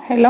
ሄሎ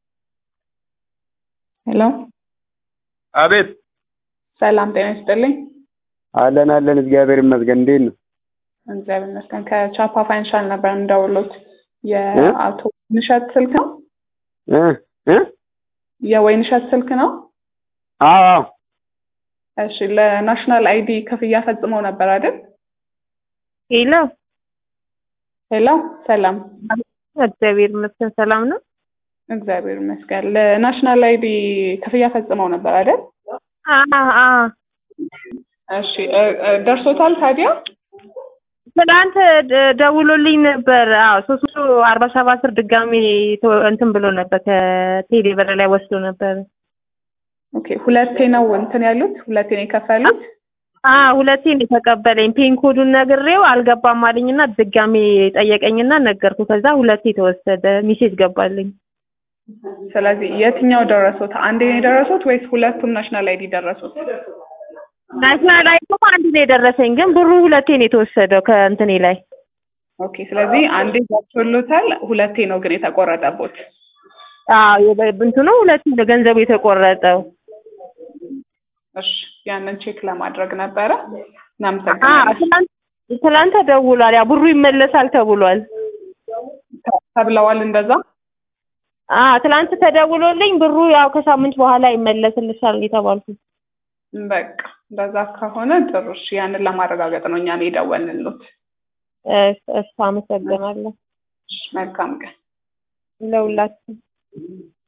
ሄሎ አቤት ሰላም ጤና ይስጥልኝ። አለን አለን፣ እግዚአብሔር ይመስገን። እንዴት ነው? እግዚአብሔር ይመስገን። ከቻፓ ፋይናንሻል ነበር እንደውሎት የአቶ ንሸት ስልክ ነው? እ እ የወይንሸት ስልክ ነው? አዎ አዎ፣ እሺ ለናሽናል አይዲ ክፍያ ፈጽመው ነበር አይደል? ሄሎ ሄሎ ሰላም እግዚአብሔር ይመስገን ሰላም ነው። እግዚአብሔር ይመስገን። ለናሽናል አይዲ ክፍያ ፈጽመው ነበር አይደል? አ አ እሺ እ እ ደርሶታል ታዲያ? ትናንት ደ- ደውሎልኝ ነበር። አዎ ሶስት መቶ አርባ ሰባት ብር ድጋሜ ቶ- እንትን ብሎ ነበር ከቴሌ ብር ላይ ወስዶ ነበር። ኦኬ ሁለቴ ነው እንትን ያሉት ሁለቴ ነው የከፈሉት? አ ሁለቴ ነው የተቀበለኝ። ፔን ኮዱን ነግሬው አልገባም አለኝና ድጋሜ ጠየቀኝና ነገርኩ። ከዛ ሁለቴ ተወሰደ። ሚሴጅ ገባልኝ። ስለዚህ የትኛው ደረሱት? አንዴ ነው የደረሱት ወይስ ሁለቱም ናሽናል አይዲ ደረሱት? ናሽናል አይዲማ አንድ ነው የደረሰኝ፣ ግን ብሩ ሁለቴ ነው የተወሰደው ከእንትኔ ላይ። ኦኬ ስለዚህ አንዴ ገብቶሎታል፣ ሁለቴ ነው ግን የተቆረጠቦት። አዎ የበ- እንትኑ ሁለቴ ነው ገንዘቡ የተቆረጠው። እሺ ያንን ቼክ ለማድረግ ነበረ። አ እናመሰግናለን። ትናንት ትናንት ተደውሏል። ያ ብሩ ይመለሳል ተብሏል። ተብለዋል እንደዛ። አ ትናንት ተደውሎልኝ ብሩ ያው ከሳምንት በኋላ ይመለስልሻል የተባልኩት። በቃ እንደዛ ከሆነ ጥሩ። እሺ ያንን ለማረጋገጥ ነው እኛን የደወልንሎት። እሺ እሺ፣ አመሰግናለሁ እሺ፣ መልካም ቀን። ለሁላችሁ።